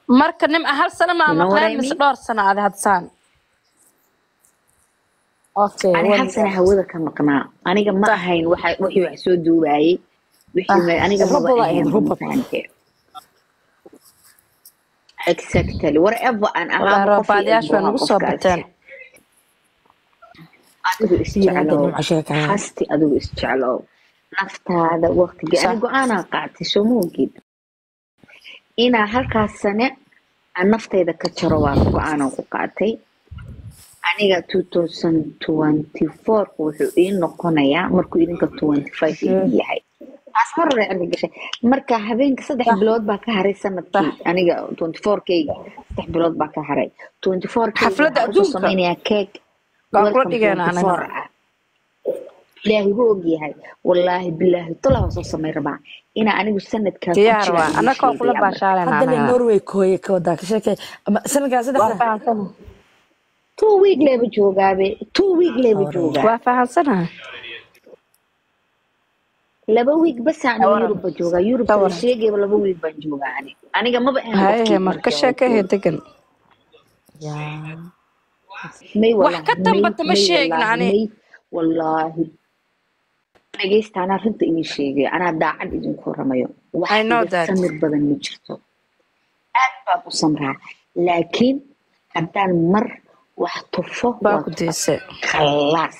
marka nim hal sano maa You know what I maqleen mise mean? dhowr sano aad hadsaan okay ani hal wonderful. sana hawada ka maqnaa aniga ma ahayn waxa wixii wax soo duubaayey wixii ma- aniga maba Robot ahayn ahayd, robot. mafahante exactly whatever aan Walahi ahaaba qof roobaadayaashu waa iyo nagu soo bateen adigu isjeclow Nimco sheekaya. hasti adigu isjeclow naftaada waqtiga Sax. ani go-aanaa qaatay soo moogid inaa halkaas sane aan naftayda ka jaro waa go-aanaan ku qaatay aniga 2024 wuxuu ii noqonayaa markuu idinka 25 ii yahay taas mar hore arka gashay marka habeenka saddex bilood baa ka haray sanadkii aniga 24kayga saddex bilood baa ka haray 24kayga Xafladda waxaan kusoo adduunka. samaynayaa keeg Baa kula welcome dhigayna 24 anaga. ah ilaahay gu ogyahay wallaahi bilaahi tolaa waa soo samay rabaa inaa anigu sanadkaa ku diyaar jiraan waa ii annagoo kula sheegaya marka. baashaalena haddana anaga norway kooye ka wadaa ka sheekay ama sanadkaa waa saddexda fahansana two week leeba joogaabe two week leeba joogaa waa fahansanaha laba week bas aan Tawaran. yurubba joogaa yurub Tawaran. la sheegayba laba week baan joogaa ani aniga maba ahan haye qofkii marka markii sheekahe degan yaa may wax wallaahi ka may dambata ma may sheegin wallaahi ani may wallaahi dhegeysta anaa runta idin sheegaya anaa daacad idinku ramayo wax I know iga that. samir badan ma jirto aad baan u samraa laakiin haddaan mar wax tufo baa waa ku tufa diise khalaas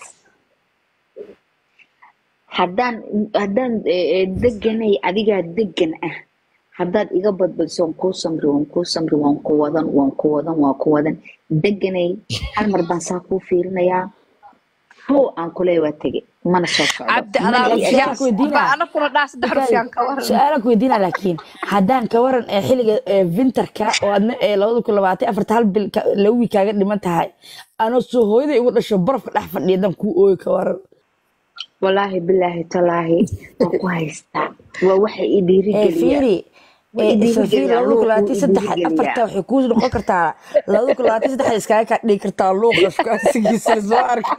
haddaan haddaan eh, eh, deganay adigaa degan ah haddaad iga badbadiso waan kuu samri waan kuu samri waan ku wadan waan ku wadan waan ku wadan deganay hal mar baan saa kuu fiirinayaa how aan kuleeya waa tege mana soo socdo cabdi mana alaala ii Su-aal fiican adeegsan ku weydiinaa. ba ana kula dhaa saddex rufiyan ka waran su-aalaan ku weydiina laakiin haddaan ka waran ee xilliga ee winterka oo adna ee labada kun labaatan afarta hal bil ka- laba wiig kaaga dhiman tahay anoo soo hooyaday igu dhasho barafka dhex fadhiya dan kuu ooyi ka waran walaahi bilaahi talaahi waan ku haystaa waa waxa ii ee dhiirigeliya fiiri Way ee i isla fiiri dhiirigeliyaa labada kun luuquu labaatan i saddex dhiirigeliyaa afarta waxay kuu noqon kartaa labada kun labaatan saddex iskaaga kaa dhigi kartaa luuqa shukaansigiisa soo arko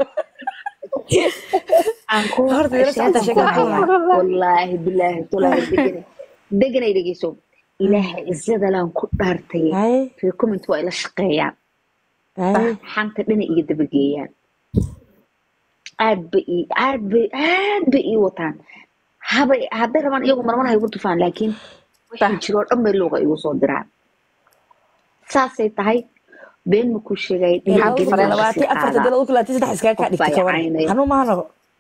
aan ku horta yala socota sheekan ku sheekada hayaa kuwa wallaahi bilaahi talaahi deganay deganay dhegeyso ilaaha izadalaan ku dhaartay haye reer comment waa ila shaqeeyaan haye xanta dhina iga dabageeyaan aad ba ii aad bay aad bay ii wataan habay hadday rabaan iyagu marmar ha igu tufaan laakiin wixii jiroo dhan bay luuqa igu soo diraan saasay tahay been ma ku sheegay labada kun dhiirigelin baan labaatan kasii afarta qaadaa labada kun labaatan saddex iskaaga kaa qof baa dhigta i ka waran caynaya hanuu maano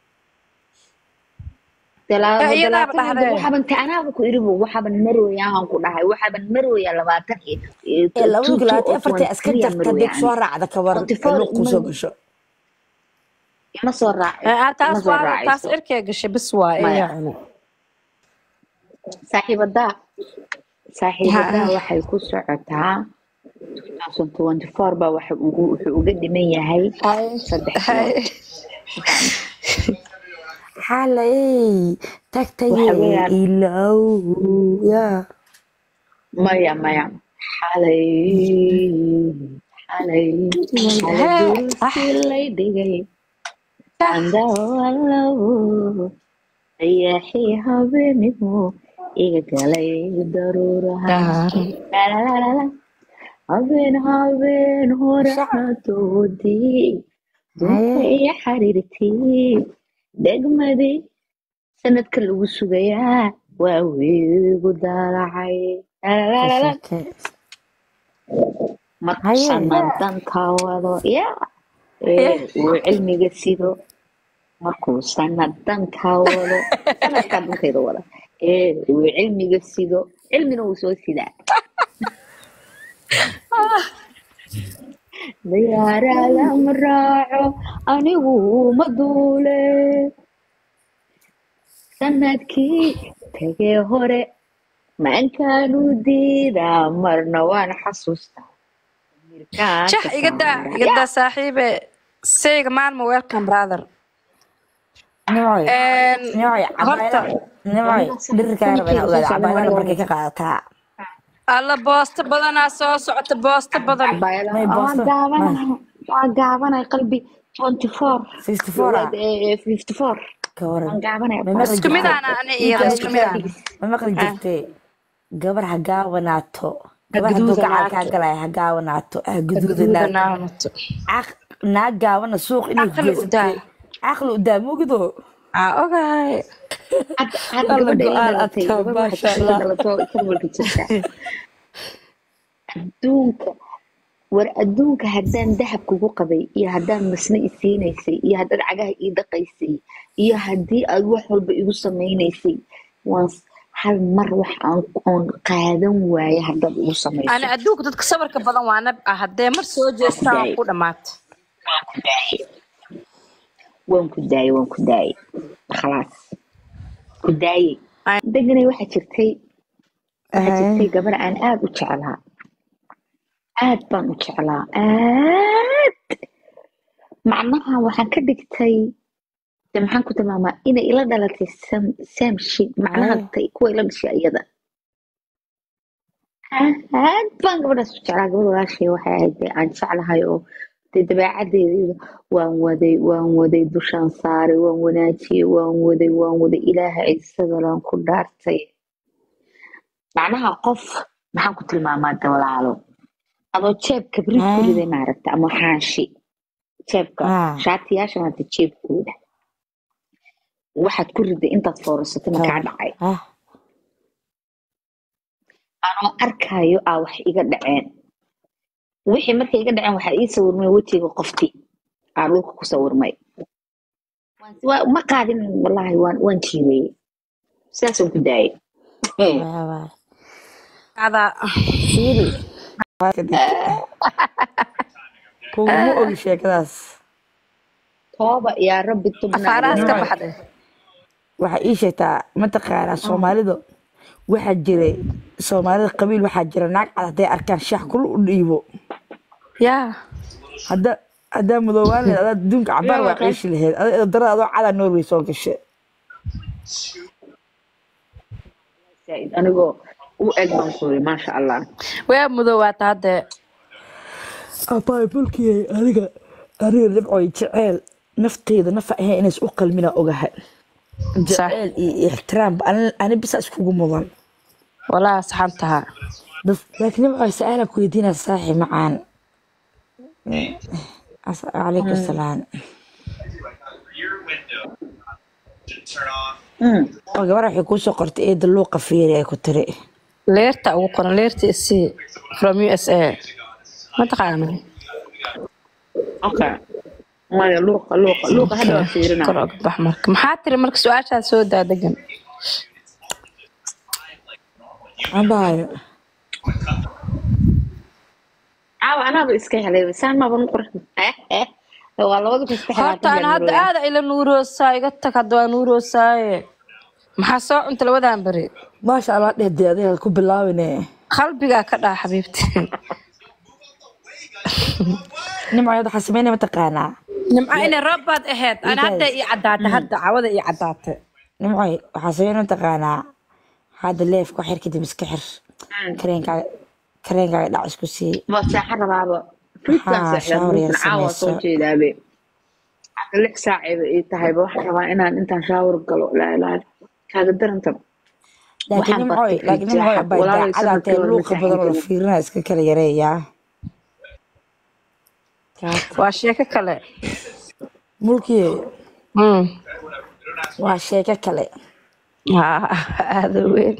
Dala- Eh, iyadaaba labaatan iyo dhahdee. waxaaban taanaaba ku iribo waxaaban marooyaa aan ku dhahay waxaaban marooyaa labaatan iyo iyo ee labada two kun two labaatan oo afarta twenty iska three aan jarta dib marooyaa soo ani raacda ka waran forty ee four luuq kuu soo ma gasho ima soo raaci Eh, ah, ima taas soo waa taas raacayso irkee gashay bis waa maya yacni saaxiibadaa saaxiibadaa Ha- waxay ku socotaa 2024 baa waxa ugu wuxuu uga dhiman yahay haye saddex haye bilood xalay waxa tagtaye weeyaan ilow ya maya maya xalay xalay xalay hee ah dursi lay dhigay andawalow ayaxii habeenimo iga galay daruuraha daaran lalalala habeen habeen hore shac xatoodii dunta haye iyo xariirtii degmadii sanadka lagu sugayaa waa wiigu daalacay ka lalalala sheekee markuu haye sanadanka wado ya hee ee uu cilmiga sido markuu sanadanka wado sanadkaa dantayda wada ee uu cilmiga sido cilmina wuu soo sidaa diyaarada ma raaco anigu ma duule sanadkii tegee hore maankaanu diidaa marna waan xasuustaa mirkaan jah ka iga daa saara iga ya daa saaxiibe sayga maalmo welcome brother nimcoy Een, nimcoy horta cabaayada nimcoy dhirirkaa raba inaa sanadkeeda soo ogaada socda cabaayada waa markay ka qaadataa alla boosto badanaa soo socota boosto badan cabaayada may waa boosto gaabanahay waa gaabanay qalbi 24 sixty four ah eh, 54 ka waran waan gaabanay may baa maqli isku jirtay midaana ani iyo intaa isku jirtaan midaana figis may maqli Ah, jirtay gabar ha gaabanaato gabar hadduu gacal kaa gaduudanaato galaya ha gaawanaato ha guduudanaato gaduudanaato Caq- naag gaabana suuq inay Caqli u daa. geysatay caqli u daa mogido aa ogahay hadda hadda Alla gabadha ila go'aan dhalatay adkaa, gabadha maasha waxay ila Allah. dhalato jarmalka jirta adduunka war adduunka haddaan dahab kugu qabay iyo haddaan masne i siinaysay iyo haddaad cagaha ii dhaqaysay iyo haddii aad wax walba igu samaynaysay waan s- hal mar wax aan oon qaadan waaye haddaad igu samayso ani adduunka dadka sabarka badan waa nab ah haddee mar soo jeestaan waa ku dhammaata waan ku daayey waan ku daayey khalaas ku daayey Ay. deganay waxaa jirtay waxaa jirtay gabar aan aad u jeclaa aad baan u jeclaa aad macnaha waxaan ka dhigtay de maxaan ku tilmaamaa inay ila dhalatay sam sam shit macnaha Ay. tay kuwa ila dhashay iyada aad baan gabadhaas u jeclaa gabadh walaashay waxay ahayd dee aan jeclahay oo dee dabeecadeeda waan waday waan waday dushaan saaray waan wanaajiyey waan waday waan waday ilaaha ciisadalaan ku dhaartay macnaha qof maxaan ku tilmaamaa de walaalo adoo jeebka brid ku Ah. riday maaragta ama xaashi jeebka Ah. shaatiyaashan hadda jeebkooda waxaad ku riday intaad foorasatay makaa dhacay ah anoo arkaayo aa wax iga dhaceen wixii markay iga dhaceen waxaa ii sawirmay wejiga qofti aa dhulka ku sawirmay Waan- waa- ma qaadin wallaahi waan waan jiireeyey sidaasaan ku daayay waa waa adaa fiiri kuguma ogi sheekadaas tooba yaa rabbi afaarahaas ka tubna baxday waxaa ii sheegtaa mataqaanaa soomaalida waxaa jiray soomaalida qabiil waxaa jira naag cad hadday arkaan shax kul u dhiibo yaa hadda haddaa mudoobaan laheed adaa adduunka cabaar waa ciishi laheed ada darada adoo cadaa norway soo gashe Zaid, anigoo u eg baan ku yiri maasha allah waa mudoowaata haddee abaay bulkiyay aniga aniga dhibcoy jeceel nafteyda nafa ahayn inays u qalmina ogahay jeceel iyo ixtiraam ani- ani bisa iskugu mudan walaa saxan tahaa bas laakiin dhibcoy su-aala ku weydiinaa saaxi macaan As- calaykum salaam Mm. oo gabar waxay kuusoo qortay eeda luuqa fiiri ay ku tiri leerta ugu qoran leerta isii from u s a ma taqaana okay maya luuqa luuqa luuqa hadda waa fiirina kor oga bax marka maxaa tiri marka su-aashaas soo daa degan abaayo caawa anaaba iska helay saan maaban u qurux eh eh waa labada kun saddex horta ana hadda aada ila nuuroosaa iga tag hadda waa nuuroosaaye maxaa soo cunta labadan beri maasha allah dheh dee adiga ku bilaabine qalbigaa ka dhaa xabiibti nimcoyad waxaa sameynaya mataqaanaa nimco inay roob baad ahayd ana hadda ii caddaatay hadda cawada ii caddaatay nimcoy waxaa sameynaya mataqaanaa hadda leefka xir kadib iska xir kareenkaaga kareenkaaga dhac isku sii ma saaxa rabaaba fiidkan Haa, seexdaan shower yar markan caawa soo sameyso. jeedaabe hadda lix saacayba ii tahayba waxaan rabaa inaan intaan shaawar galo laa ilaaha kaaga daranta laakiin Waxaan nimcoy bartay laakiin nimcoy fiidjaaxa, bay walaalay daacadaatee sanadkii luuqa hore badan oo la masaxan fiirinaya iska kala yareeyaa waa sheeko kale mulkiye Mm. waa sheeko kale Haa, aada weyn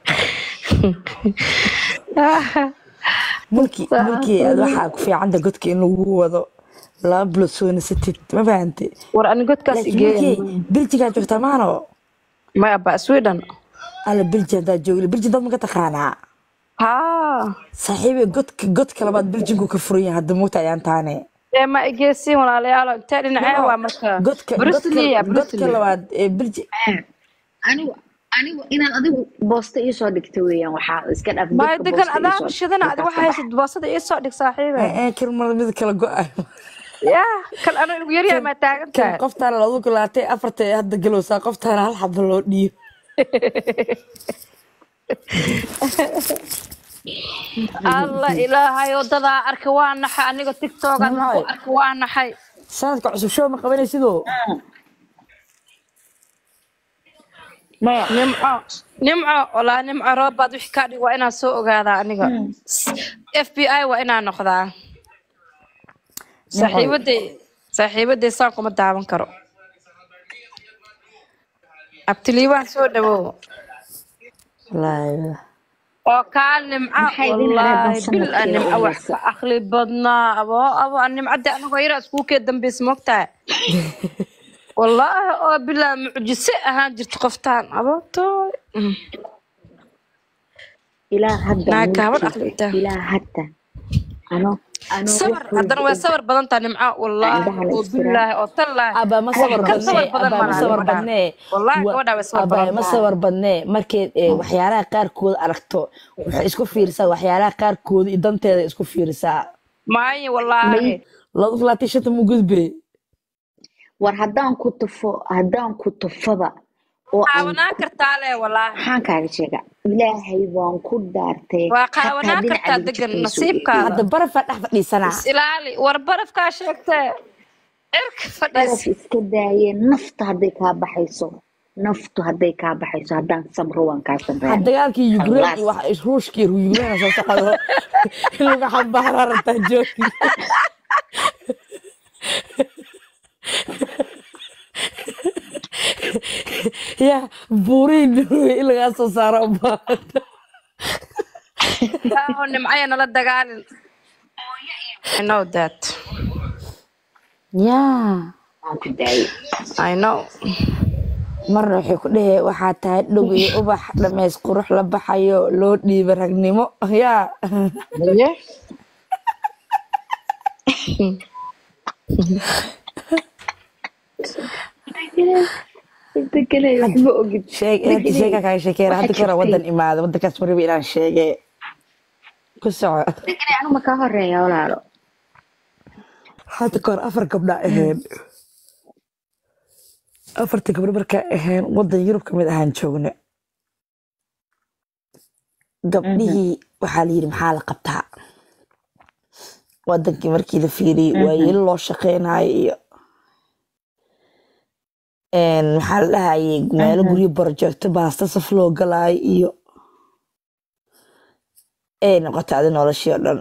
mulki mulkiye aad waxaa ku fiicanta godka in lagu wado laba bilood soo nasatid ma fahante war ani godkaas laakiin mulkiye igeeya beljigaa joogtaa maano maya ba sweden alla belji haddaa joogli belji dad ma ka taqaanaa haa saaxiibe godka godka labaad beljinku ka furan yahay hadda moogta ayaan taane ee ma igeesiin walaalayaalo intee dhinacee waa marka godka bruslia godka godka labaad ee belji anigu anigu inaan adigu boosta ii soo dhigta weeyaan waxaa iska dhaaf maya godka degan boosta ii adaaba soo shidana adi dhigta waxa haysid boosada ii soo dhig saaxiibe kirmada mid kala go-ay yaa kan ana ugu yaryahay maa taagan kan tahay qoftaana loogu galaatay afarta ee hadda galowsaa qoftaana hal xaba loo dhiibo alla ilaahay wadadaa arka waa naxay aniga tiktokan ku arka waa naxay sanadka cusub show ma qabanaysidoo maya nimco nimco walaa nimco roobaad wixii kaa dhig waa inaan soo ogaadaa aniga f b i waa inaan noqdaa saaxiibaday saaxiibaday saan kuma daawan karo abtiliibaan soo dhawow wallaahi oo kaa nimca Maxay idin hareerban wallaahi bil a sanadkii nimca u wax horeysa? ka akli badnaa abo abo a nimcadde anagoo yaraa iskuulkee dambeys moogtahay wallaahi oo bilaa mucjise ahaan jirta qoftaan abooto ilaa hadda Naa gaaban mulkiisa, aqlida. ilaa hadda ano ano sabar wax haddana waa walba sabar badan taha nimca wallaahi Indhaha la oo istiraa. bilaahi oo tallaahi aba ma sabar ka sabar badnee badan aba ma malaha sabar gabadhaan. badnee Wallaahi Wa- gabadhaa way sabar aba badan ma tahay. sabar badnee markeed eh, waxyaalaha qaarkood aragto waxay isku fiirisaa waxyaalaha qaarkood iyo danteeda isku fiirisaa maayo wallaahi laba kun labaatan iyo shanta mu gudbe war haddaan ku tufo haddaan ku tufaba oo aan qaawanaan kartaa le wallaahi maxaan kaaga sheega ilaahay waan ku dhaartay waa xataa qaawanaan dhinaca kartaa lagu degan jikayso nasiibkaada hadda barafaa dhex fadhiisanaa is ilaali war barafkaa sheegtee cirka baraf fadhiis iska daayeen nafta hadday kaa baxayso naftu hadday kaa baxayso haddaan samro waan kaa samraa had dagaalkii ukraine iyo Khalaas. wax ruushkii ukraine soo socdo in lagu xambaaraa rabtaa joogi ya buuriin in lagaa soo saaro ubaahanta oo nimcaya nala dagaalin I know that ya waan ku daayay I know marna waxay ku dhehe waxaa tahay dhog iyo ubax dhameys qurux la baxayo loo dhiiba ragnimo ya yeah. deganay waxba ogid sheeg hadda sheega kaaga sheekeena hadda kora wadan imaada wadankaas mariba inaan sheege ku soco deganay anu ma kaa horeeya walaalo hadda kahor afar gabdha ahayn afartii gabdho markaa ahayn wadan yurub kamid ahaan joogna gabdhihii waxaa la yidhi maxaa la qabtaa wadankii markii la fiiriyey waa yeli loo shaqeynayo iyo een, maxaa la dhahayay meelo guryo barojecto baasta saf loo galaayo iyo ay noqotay adi noloshii oo dhan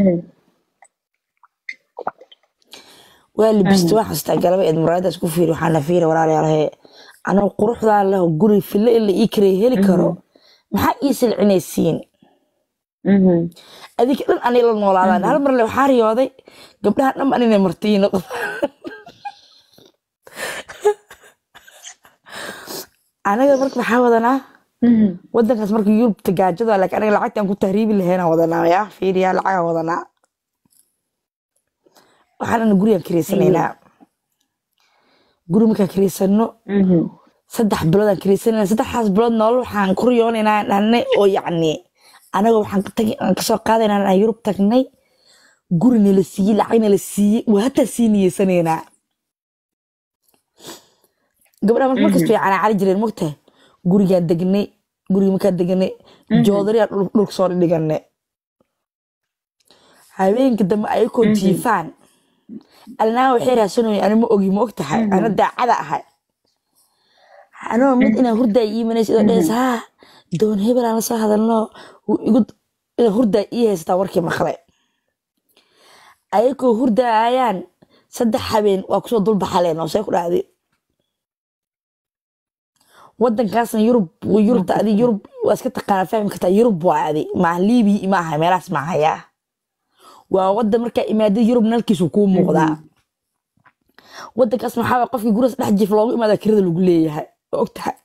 waa libista waa xastaa galaba eed muraayadaas ku fiiri waxaana fiiri walaalayaalahe anigu quruxdaa leh guri fille in la ii karaya heli karo maxaa ii silcinaysiin adinka dhan anay la noolaadaan hal mar le waxaa riyooday gabdhaha dhan an inay martii noqdo anaga marka maxaa wadanaa wadankaas marka yurubta gaajada laakiin anaga lacagtaan ku tahriibi lahaynaa wadanaa yaa fiiriyaa lacagaa wadanaa waxaan gurigaan kiraysanaynaa guri markaan kiraysano saddex biloodaan kiraysanayna saddexdaas bilood nolol waxaan ku riyoonaynaa dhahnay oo yacni anaga waxaan ka tagi aan kasoo qaadaynaa aan yurub tagnay guri nala siiyey lacag nala siiyey waa hataa sii niyeysanaynaa gabdhaha marka markas fiican cali jireen mogtahay gurigaan degnay guriga markaan degnay joodariyaa dhulka soo dhiganay habeenka dambe ayakoo jiifaan alnaa waxay raasanoyin ani ma ogi ma og tahay ana daacada ahay anoo mid inaan hurdaa ii imanaysa idoo dhehaysa haa doon hebel aan la soo hadalno igu inaa hurdaa ii haysataa warkii maqlay ayakoo hurdaayaan saddex habeen waa kusoo dulbaxaleen oo see ku dhacday wadankaasna yurub yurubta adi yurub waa iska taqaanaa fahmi kartaa yurub waa adi maa liibiya ma aha meelahaas ma hayaa waa wadan markaa imaadada yurub nalkiisu kuu muuqdaa wadankaas maxaa waye qofkii gurigaas dhex jiif loogu imaadaa kirada lagu leeyahay oo og tahay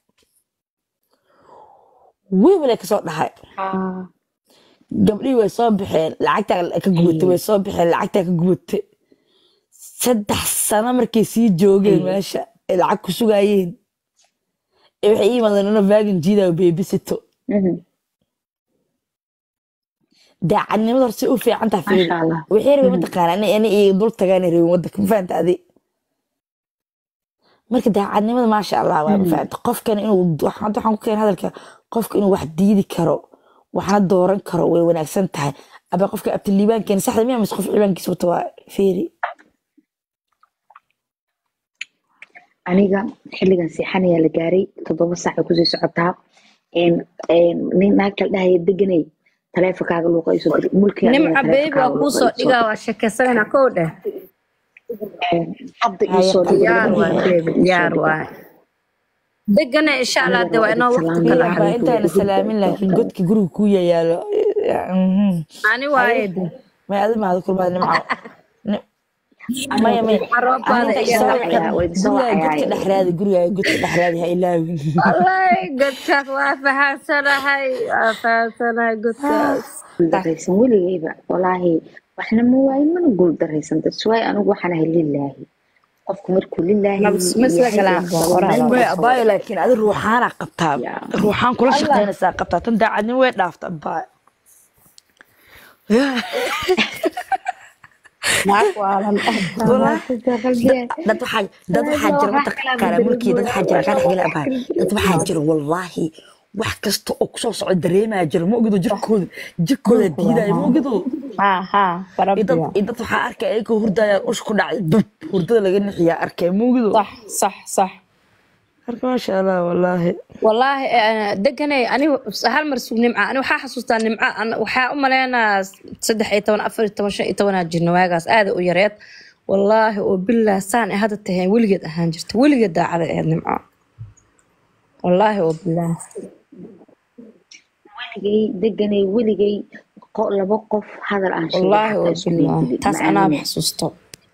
wiibale kasoo dhahay gabdhihii way soo baxeen lacagtaa ka gubatay way soo baxeen lacagtaa ka gubatay saddex sano markay sii joogeen meesha ay lacag ku sugaayeen ee waxay ii imaadeen ino vagin jiidayo beebisito daacadnimada horse u fiican taha fiiri Masha Allah. waxay rabeen mataqaana in i dul tagaana rabeen wadanka ma fahanta adi marka daacadnimada maasha allah waa ma fahanta qofkan inuu wax- hadda waxaan ku keenay hadalka qofka inuu wax diidi karo waxna dooran karo way wanaagsan tahay aba qofka abtiliibaankeena saxda miya mise qof cibaankiisa wata waa fiiri aniga xilligan seexanayaa la gaaray toddoba saac ay kusii socotaa Een, een, nin naagta la dhahaya deganay taleefonkaaga luuqa isoo dir mulkiga nimca beebi waa kuu soo dhigaa waa sheekaysanayna kow dheh hadda iisoo dir diyaar waay beebi diyaar waay degana insha allah de waa inoo waqti kala baa intaana salaamin laakiin godka guriga ku yayaalo ani waaye de may adi maada kulmaad nimco Ni- maya maya Caroobaada Aniga iyo soo wacayaa, way soo guriga godka wacayaa. dhexraadi guriga godka dhexraadi ha ilaawin wallahi godkaas waa fahansanahay waa fahansanahay godkaas guuldaraysan weligayba walaahi waxna ma waayin mana guuldaraysan daswaay anigu waxaan ahay lilaahi qofku markuu lilaahi Nabs- ma isla yahay galaan ee baa sabab qoraal. meel way buu abaayo laakiin adi ruuxaana qabtaa Ya. ruuxaan kula shaqaynaysaa qabtaa tan daacadnimo way dhaafta abaayo naag waalan Wallaahi. dad waxaa dad waxaa jira mataqaana mulkii dad waxaa jira kaa dhexgala abaayo dad waxaa jira wallaahi wax kasta oo kusoo socda dareemaa jira ma ogido jirkooda jirkooda diidaya ma ogido ha ha iyo dad barabiya iyo dad waxaa arkay ayagoo hurdayaan ush ku dhacay bub hurdada laga nixiyaa arkay ma ogido sax sax sax marka maasha allah wallaahi wallaahi eh, deganay anigu hal mar sug nimca ani waxaa xasuustaa nimca an- waxaa u maleynaa saddex iyo toban afar iyo toban shan iyo tobanaa jirna waagaas aada u yareed wallaahi oo bilah saan ay hadda tahay weligeed ahaan jirta weligeed daacada ahayd nimco wallaahi oo bilah weligay deganay weligay qo- laba qof hadal aan sheegay wallaahi xataa oo isku bilah diidin. taas Ma anaaba aaminin. xasuusto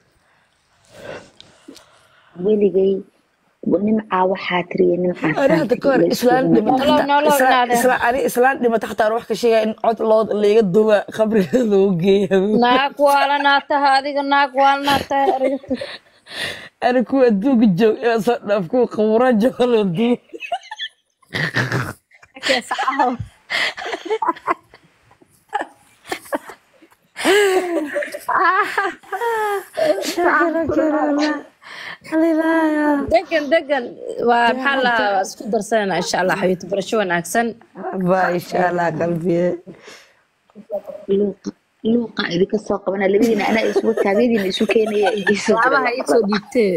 weligay nimcaa waxaa tiriya nimcaa ani hadda ka hor islaan dhimata Nolow, nolow, inaade. ani islaan dhimata xataa aan wax ka sheegaya in cod loo layga duba qabriga loogu geeya naag waalanaa taha adiga naag waalanaa taha eriga tag. ani kuwa adduunka joog ee soo dhaaf kuwa qabuura jooga loo duba degan degan waa maxaa la waa isku darsanayna insha allah xabiibti barasho wanaagsan baa insha allah qalbiye luuqa luuqa idinka soo qabana labadiina anaa isku taagadiina isu keenaya idiisoo laabaha iisoo dhiibtee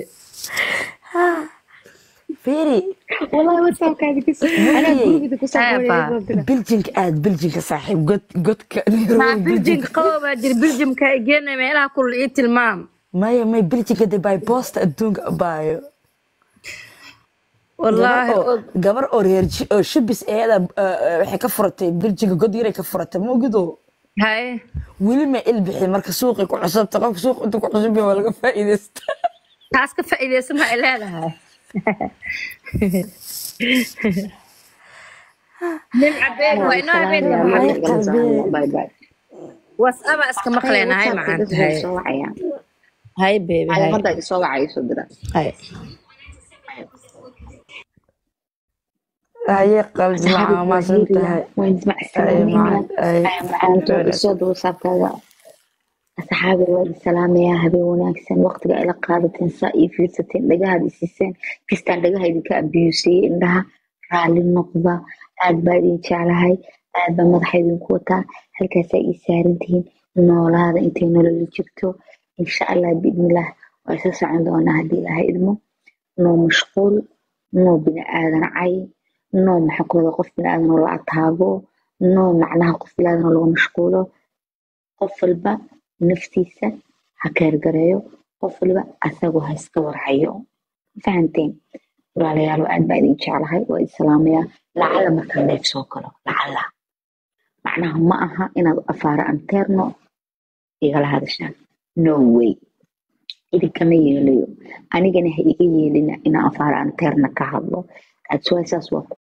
fiiri wallahi whatsappka idinka soo anaa gurigida kusoo Eeba. qoray biljinka aad biljinka saaxiib god godka maa biljimka qabo baa jira biljimka ay geenay meelaha kulul ii tilmaam maya may biljinka de by boosta adduunka abaayo wallaahi gabar oo- og gabar oo reer ji- oo shubis eeda waxay ka furatay biljinka god yaray ka furatay ma ogido haye weli ma ilbixin marka suuqay ku cusubta qofka suuq intuu ku cusub yahay waa laga faa'iidaysta taas ka faa'iidaysan ma ay leedahay nimca beeg waa inoo habeen bye bye wasaba iska maqleena hay macaan tahay soo wacaya hay beebi hay hadda isoo wacaya soo dira hay haye qalbi macaa maasan tahay asxaabi waa idin salaamayaa habeen wanaagsan waqtiga ila qaadateen saa ii fiirsateen dhagahaad isiiseen kastaan dhagaha idinka abiyuusiyey indhaha raalli noqda aad baa idin jeclahay aad baa madaxa idinku wataa halkaasaa ii saaran tihiin noolaada intay nololi jirto insha allah biidnillaah waa isa socon doonaa haddii ilaahay idmo noo mashquul noo bini aadan cay noo maxaa ku wada qof bini aadan oo la ataago noo macnaha qof bini aadan oo laga mashquulo qof walba naftiisa ha keergareeyo qof walba asagu ha iska warhayo fahanteen walaalayaalo aad baa idin jeclahay waa idin salaamayaa lacala markaan leef soo galo lacala macnaha ma aha inaad afaara anteerno igala hadashaan no way idinkama yeelayo anigana ha iga yeelina inaan afaara anteerna ka hadlo adsuwaasaas waa ku